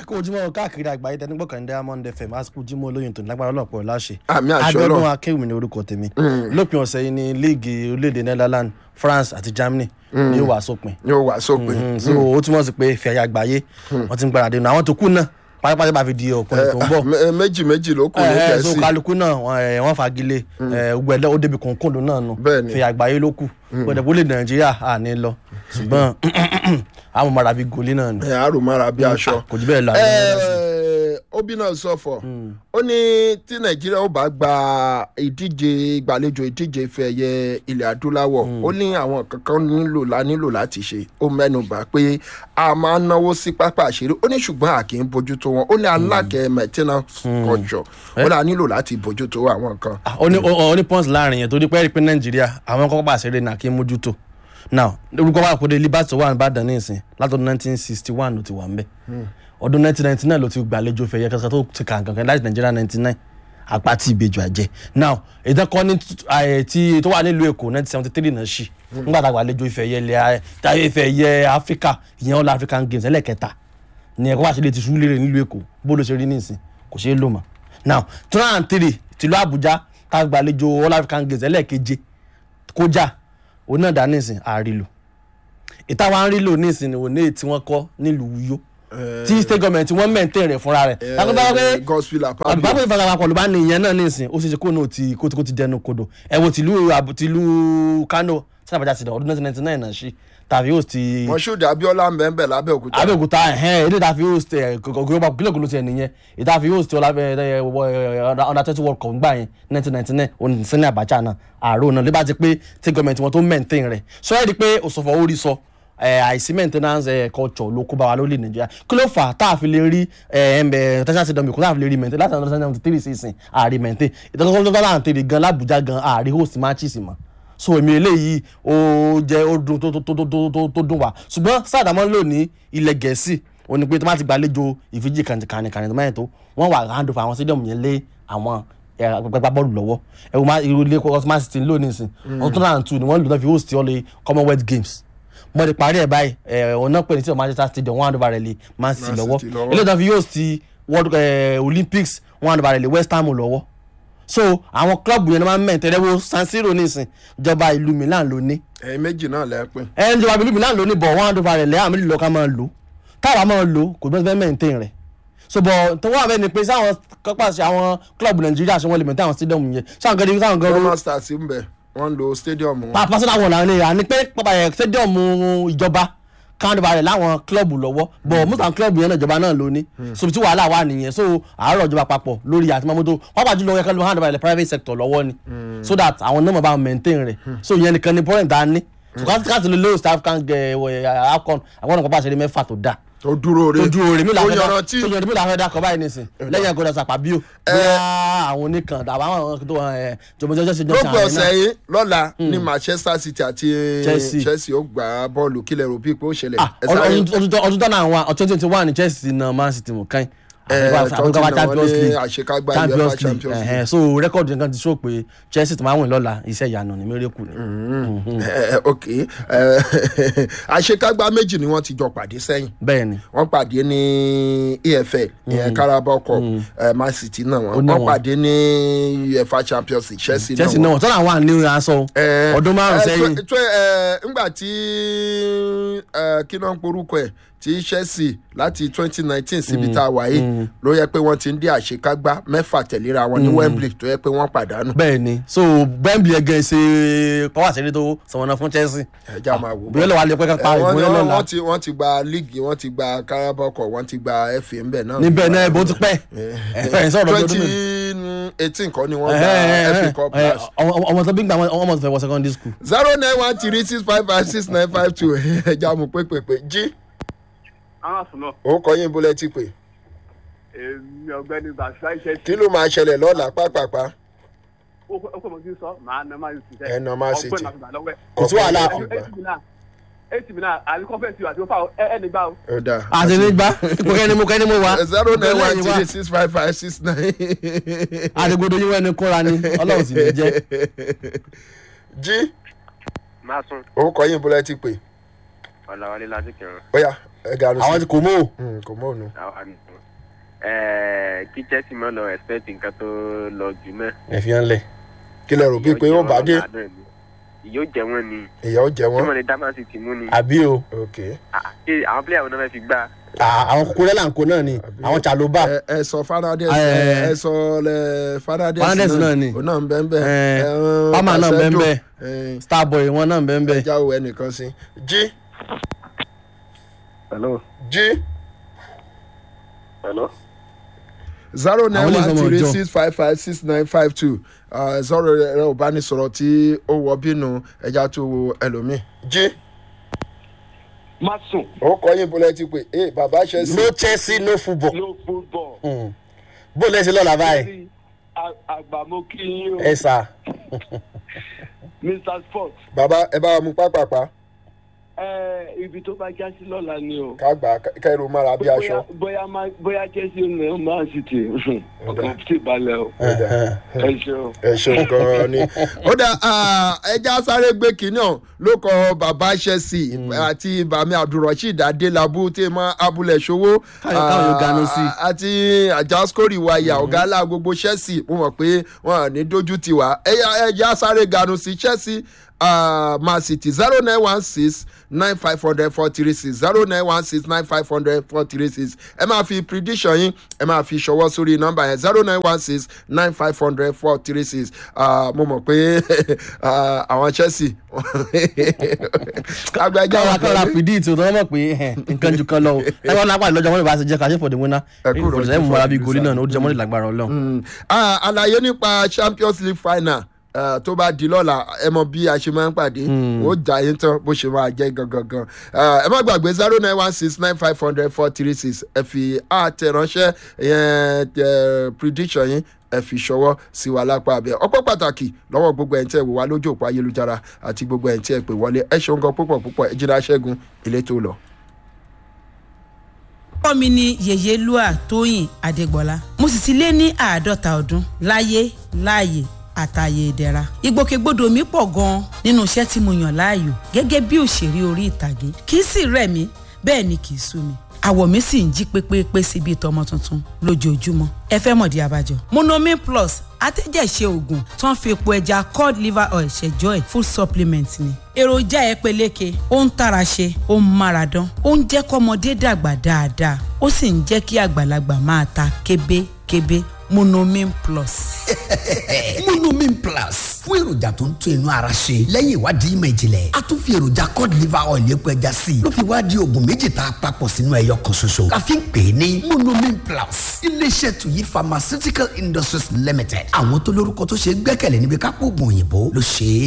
àsìkò ojúmọ́ káàkiri àgbáyé tẹnugbọ́ kan diamond fm àsìkò ojúmọ́ olóyin tó lágbára ọlọ́pọ̀ láṣẹ. àmì àṣọ Abíọ́dún náà akéwì ní orúkọ tèmi lópin ọ̀sẹ̀ yìí ní líìgì orílẹ̀-èdè netherlands france àti germany ní ó wà sópin. yóò wá sópin Mm, so ó túmọ̀ sí pé fẹ̀yà àgbáyé wọ́n ti ń gbáradì nù àwọn tó kù náà pátápátá bá fi di ọkùnrin tó ń bọ̀ Eh, méjì méjì ló kù ní ẹ ẹ so gẹ̀ẹ́sì kálukú náà wọn ẹ, wọn fagilé ẹ gbẹdẹ ó débi kòńkòndó náà nù Bẹ́ẹ̀ni. fi àgbáyé ló kù gbẹdẹ bó lè nàìjíríà à ní lọ ṣùgbọ́n àwọn mọ̀ra bíi gòlí náà ni ẹ àrùmára bí aṣọ. kò jù bẹ́ẹ̀ lọ. Eh, obi náà sọ̀fọ̀ ó ní tí nàìjíríà ó bá gba ìdíje ìgbàlejò ìdíje ife ẹ̀yẹ ilẹ̀ adúláwọ̀ ó ní àwọn kankan nílò la nílò láti ṣe ó mẹ́nu bà pé a máa ń náwó sí pápá àṣírí ó ní ṣùgbọ́n a kì í bójútó wọn ó ní alákẹ́ maintenance culture ó ní a nílò láti bójútó àwọn nǹkan. Ah, ó ní ó ní pọ́ǹsì láàrin yẹn torí pé rí pé nàìjíríà àwọn kọ́kọ́ bá ṣeré náà kí n mójútó now orúkọ wa kò dé liberty wà nìbàdàn ní ìsìn látọdún nineteen sixty one ló ti wà ńbẹ ọdún nineteen ninety nine ló ti gbàlejò fẹ̀yẹ kankan tó ti kàn kankan láti nàìjíríà ninety nine àpáti ìbejì àjẹ now ìdánkọ́ ní ààyè tí tó wà nílùú èkó nineteen seventy three náà ṣì nígbà tá a gbàlejò ìfẹ̀yẹ ilẹ̀ táyé ìfẹ̀yẹ áfíríkà ìyẹn all african games ẹlẹ́kẹta ní ẹ̀kọ́ wá ṣe lè ti sùúrù lérè nílùú èkó bó ló ṣe rí nísìn kò ṣeé lò mọ́ now two thousand and three tìlú àbújá tá a gbàlejò all african games ẹlẹ́ẹ̀keje kọjá òun náà dá nísìn àrílò ìta wa ń rí lò nísìn òun ní èyí tí wọ́n kọ́ nílùú Uyo tí state government wọ́n mẹ́ǹtẹ́ rẹ̀ fúnra rẹ̀ lákòókò pé gospel apabio àbúgbàgbé ìfarapapọ̀ ló bá ní ìyẹn náà nísìn ó ṣe ṣe kó náà ti kó ti kó ti dẹnu kodò ẹ wo tìlú àbù- tìlú Kano sábàjá ti dàn ọdún nineteen ninety nine náà ṣí tàbí ó ti moshood abiola mbẹ́mbẹ́ lábẹ́òkúta abẹ́òkúta ẹ̀hẹ́n èdè tàfi host ẹ̀ gògòrò kílòkòlò tiẹ̀ nìyẹn ìtàfi host ọ̀làbẹ̀ under twenty world cup gbà yẹn nineteen ninety nine òun sẹ́ni Abacha náà àárò náà lébà ti pé tí gọ́ọ̀mẹ̀ntì wọn tó maintain rẹ̀ sọ ẹ́ di pé òṣòfò orí sọ ẹ, àìsí maintenance ẹ, culture ló kó bá wa lórí Nàìjíríà kí ló fà á tá a fi lè rí tẹ́sán sí dọ̀mí kó tá a fi lè rí maintain láti ọdún seventy three sísìn ààrí maintain ìtọ́jú tó tọ́lá àǹtẹ̀rẹ̀ gan l'Abuja gan ààrí host matches mọ́ so èmi eléyìí ó jẹ́ ó dùn tó tó tó tó tó tó dùn wá ṣùgbọ́n sáàdámọ́ lò ní ilẹ̀ gẹ̀ẹ́sì ó ní pé tó má ti gbàlejò ìfíjì kànìkànì tó máa yẹn tó wọ́n wà hand over àwọn stadium yẹn lé àwọn gbẹgbẹ bọ́ọ̀lù lọ́wọ́ ẹ̀rù máa irú ilé kọ́kọ́ smart city ló ní ìsìn ọdún two thousand and two ni wọ́n lò náà fi host ọ̀lẹ́ commonwealth games mo ti parí ẹ̀ báyìí ẹ̀ ọ̀nà pè ní sí manchester stadium wọ́n hand over rẹ̀ lé man city Man lọ́wọ́ City lọ́wọ́. ilé náà fi host world eh, olympics wọ́n hand over rẹ̀ lé west ham lọ́wọ́ so àwọn klọ́ọ̀bù yẹn ni wọ́n máa ń mẹ́tẹ̀ẹ́ wo san siro nísìn ìjọba ìlú milan ló ní ẹ̀yin méjì náà lẹ́pin ẹ ń jọba ìlú milan ló ní bọ̀ wọ́n á dọ́fà rẹ̀ lẹ́yìn àmì lílọ ká máa lò táwa máa lò kò bẹ́ẹ̀ fẹ́ maintain rẹ̀ so bọ̀ tó wà bẹ́ẹ̀ ni pé sáwọn kọ́pà sí àwọn klọ́ọ̀bù nàìjíríà ṣe wọ́n lè maintain àwọn stadium yẹn sáwọn gẹ́gẹ́ sáwọn gẹ́gẹ́ roma stars ń bẹ wọ́n ń lo stadium wọn. pa personal one làwọn ènìyàn ni pé pápá yẹn stadium ìjọba káwọn dọ́fà rẹ̀ láwọn klọ́ọ̀bù lọ́wọ́ bọ̀ most àwọn klọ́ọ̀bù yẹn náà ìjọba náà ló ní so tí wàhálà wà nìyẹn so àárọ̀ ìjọba papọ̀ lórí àti mọ́mọ́tò pápá jùlọ yẹ ká ló hand over the private sector lọ́wọ́ ni so that àwọn náà mọ̀ bá maintain rẹ̀ so ìyẹn nìkan ni point dá ní so káàtì lè lóòsì african afcon àwọn ọ̀nà pápá àṣẹlẹ̀ mẹ́fà tó dáa tó dúró re tójú orin mi tó làwọn ẹ̀dá yanrantí tó yanrantí mi làwọn ẹ̀dá kọ báyìí nísìn lẹ́yìn ẹ̀gọ́dọ̀ sàpàbíò bóyá àwọn oníkan àbá àwọn tó ẹ̀ jọmọjọjọ ṣe jọ lópin ọ̀sẹ̀ yìí lọ́la ní manchester city àti Chelsea. chelsea ó gbá bọ́ọ̀lù kílẹ̀ rò bí pé ó ṣẹlẹ̀ Ah, ẹ sáré ọdún tọ́nà àwọn ọdún twenty one ní chelsea náà man city mú kàn Eh, àfikún Tottenham champions ní league àṣekágbá champions UEFA league Champions ẹ̀hẹ́n. so rẹ́kọ̀dù nǹkan ti sọ pé chelsea tó máa wìn lọ́la iṣẹ́ ìyanu ní miracle ni Eh, ok Eh, àṣekágbá méjì ni wọ́n ti jọ pàdé sẹ́yìn bẹ́ẹ̀ ni wọ́n pàdé ní efl ìyẹn carabao cup eh, man city náà Ó wọ́n ná wọ́n wọn. pàdé ní uefa champions league chelsea náà chelsea wọ́n. náà tọ́nà àwọn àní aṣọ Eh, ọdún márùn eh, sẹ́yìn twe- twe- eh, ngbà tí eh, kí náà ń porúkọ ẹ̀ tí chelsea láti twenty nineteen síbi tá a wà yìí ló yẹ pé wọ́n ti ń dé àṣekágbá mẹ́fà tẹ̀léra wọn ní wembley tó yẹ pé wọ́n pàdánù bẹ́ẹ̀ ni so bẹ́ẹ̀mì ẹ̀gẹ́ ṣe pọ́wọ́ àṣírí tó sọ̀wọ́n fún chelsea ẹja máa wò bóyá lọ́wọ́ alẹ́ pẹ́ ká Eh, pa wọ́n ìbóyá wọ́n- lọ́la wọ́n ti wọ́n ti gba líìgì wọ́n ti gba carabao cup wọ́n ti gba fa ńbẹ̀ náà níbẹ̀ náà ẹ̀bùn ti pẹ́ ẹ̀ sọ̀rọ̀ bí ọdún twenty mélòó. eighteen kọ́ ni wọ́n Eh, gba eh, fa eh, cup eh, last ọmọ ọmọ tó bí gbà wọn ọmọ tó fẹ́ wọ secondary school. zero nine one three six five five six nine five two ẹja mú pépèpé jí àwọn àsùnà òun kọ́ yín bólẹ́ tí pé èmi ọ̀gbẹ́ni bàṣá iṣẹ́ kí ló máa ṣẹlẹ̀ lọ́la pápápá ó pè mọ́ kí n sọ màá nà máa yùtì Ẹ nà Man City. ọgbẹ́ náà gbà lọ́wọ́ ẹ̀. Kò sí wàhálà. eighty mi náà àní kọ́fẹ́ǹsì àti òfà ẹni gbà ó. ó dáa àti nígbà ipò kẹ́ni mo kẹ́ni mo wá. zero nine one Lẹ́yìn wá, three six five five six nine àdìgbòdo yín wẹ́ni kóra ni ọlọ́run sì ní jẹ́. jí máa sùn òun kọ́ yín bólẹ́ tí pé ọ̀làwálé láti kẹrin ó yá ẹ ganu àwọn sí ti kò mú o Mm, kò mọ òun. àwa ni ẹ̀ẹ́ kí chelsea mọ́ lọ expect nǹkan tó lọ jù náà. ẹ fi hàn lẹ̀ kí lẹ rò bíi pé ó bá dé ìyóò jẹ wọn ni ìyá ó jẹ tí wọn. wọn lè dá man city mú ni àbí o ok Ah, ṣé àwọn player wọn náà fẹ́ fi gbá à- àwọn kúkúrẹ́ là ń kó náà ni àwọn chaloba ẹ ẹ sọ Fernandes Ah, ẹ eh, ẹ sọ lẹ Fernandes Fernandes náà ni. òun náà ń bẹ́ẹ̀ bẹ́ẹ̀. Eh, Eh, Palmer náà Casedo, bẹ́ẹ̀ eh, starboy wọn náà bẹ́ẹ̀ bẹ́ẹ̀. ẹja wo ẹnìkan sí. jí hello jí hello. zero nine Àwọn ilé one ìsọmọ three ọjọ́. six five five six nine five two zero ẹ̀rọ ìbánisọ̀rọ̀ tí ó wọ bínú ẹja tó wo ẹlòmíì. jí má sùn ó kọ́ yín bọ́lá ti pé ee bàbá ṣe sí. no chelsea no football. no football. Mm. bó lẹ́sẹ̀ lọ́la báyìí àgbàmọ́ kí yín o ẹ sà mr sport bàbá ẹ bá wa mú pápápá ẹ ibi tó bá já sí lọ́la ni o. ká gbà á kẹrù mára bí aṣọ. bóyá bóyá má- bóyá chelsea ní man city ọkàn sì balẹ̀ o ẹ ṣe o. ẹ ṣeun gan-an ni. ó dà ẹja sáré gbé kínní ọ̀hún ló kọ bàbá chelsea àti bàmí abdulrasheed adélábù tí mọ abúlé ṣòwò Káyọ̀- káyọ̀ yóò ganu sí. ah, àti àjàskórì wáyà ọ̀gá ńlá gbogbo chelsea mo mọ̀ pé wọn à ní dojú ti wá ẹja ẹja sáré ganu sí chelsea uh, man city zero nine one six nine five hundred four three six zero nine one six nine five hundred four three six ẹ máa fi prediction yín ẹ máa fi ṣọwọ́ sórí nọ́mbà yẹn zero nine one six nine five hundred four three six mo mọ̀ pé ah, àwọn chelsea agbẹjọ́ káwọn akọ́ra fìdí ìtò tó wọ́n mọ̀ pé ẹ̀hẹ̀, nǹkan ju kan lọ o táwọn lápá lọ́jọ́ wọn lè bá ṣe jẹ́ ká ṣe for the winner Ẹ kúrò for the ní same mọ́ra bíi for goli the náà ni ó jẹ́ mọ́lẹ̀ lágbára ọlọ́run. Mm. Ah, àlàyé nípa champions league final ah, tó bá di lọ́la ẹ mọ bí a ṣe máa ń pàdé ó jà yín tán bó ṣe máa jẹ́ gangan gan Ah, ẹ má gbàgbé zero nine one six nine five hundred four three six ẹ fi àtẹ̀ránṣẹ́ yẹn tẹ prediction yín ẹ fi ṣọwọ́ sí wa lápá abẹ ọpọ́ pàtàkì lọ́wọ́ gbogbo ẹ̀ ń tẹ̀ wò wá lójú òpó ayélujára àti gbogbo ẹ̀ ń tẹ̀ pé wọlé ẹ ṣeun gan púpọ̀ púpọ̀ ẹ jìnnà ṣẹ́gun ilé tó lọ. orúkọ mi ni yèyélúà tóyìn adégbọlá mo sì ti lé ní àádọ́ta ọdún láyé láàyè àtàyè ìdẹ̀ra ìgbòkègbodò mi pọ̀ gan-an nínú iṣẹ́ tí mo yàn láàyò gẹ́gẹ́ bí òṣèré orí ìtàgé kì í sì rẹ̀ mí bẹ́ẹ̀ ni kì í sú mi àwọ̀ mi sì ń jí pépépé sí bíi tọmọ tuntun lójoojúmọ́ ẹ fẹ́ mọ̀dí abájọ. monomin plus atẹ́jẹ̀ṣe oògùn tó ń fi epo ẹja cod liver oil ṣẹjọ́ ẹ̀ full supplement ni. èròjà ẹ peléke ó ń tara ṣe ó ń mára dán ó ń jẹ́ kọ́mọdé dàgbà dáadáa ó sì ń jẹ́ kí àgbàlagbà máa ta kébékébé monomin plus. monomin plus fún èròjà tó ń tún inú ara ṣe lẹ́yìn ìwádìí ìmọ̀ ìjìnlẹ̀ a tún fi èròjà cod liver oil epo ẹja sí i ló fi wá di oògùn méjì tá a papọ̀ sínú ẹyọ kan ṣoṣo la fi ń pè é ní monomin plus iléeṣẹ́ tuyi pharmaceutical industries limited àwọn tó lórúkọ tó ṣe é gbẹ́kẹ̀lé níbi kápò oògùn òyìnbó ló ṣe é